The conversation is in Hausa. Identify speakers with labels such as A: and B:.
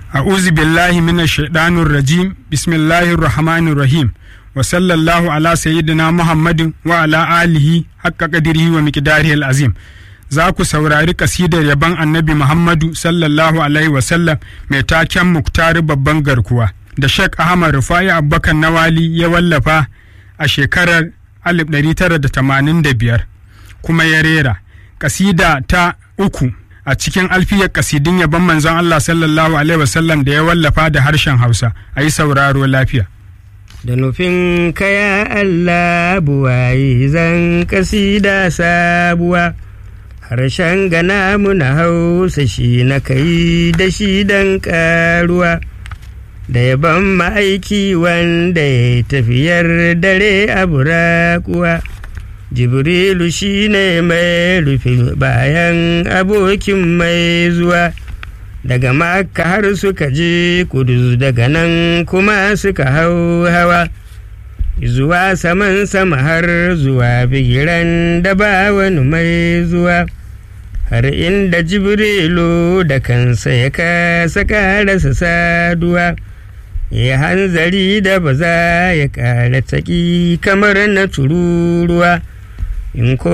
A: أعوذ بالله من الشيطان الرجيم بسم الله الرحمن الرحيم وصلى الله على سيدنا محمد وعلى آله حق قدره ومقداره العظيم za ku saurari kasidar yaban annabi Muhammadu sallallahu alaihi wasallam mai taken muktari babban garkuwa da Sheikh Ahmad Rufai Abubakar Nawali ya wallafa a shekarar 1985 kuma ya rera kasida ta uku a cikin alfiyar kasidin yaban manzon Allah sallallahu alaihi wasallam da ya wallafa da harshen Hausa a yi sauraro lafiya.
B: Da nufin kaya Allah buwaye zan kasida sabuwa. harshen gana muna hausa shi na kai da shi dan karuwa da yaban ma'aiki wanda ya tafiyar dare a burakuwa jibrilu shi ne mai rufe bayan abokin mai zuwa daga makka har suka je kudu daga nan kuma suka hau hawa zuwa saman sama har zuwa bigiran da ba wani mai zuwa har inda jibrilu da kansa ya kasa karasa saduwa ya hanzari da ba za ya kara taƙi kamar na tururuwa in ko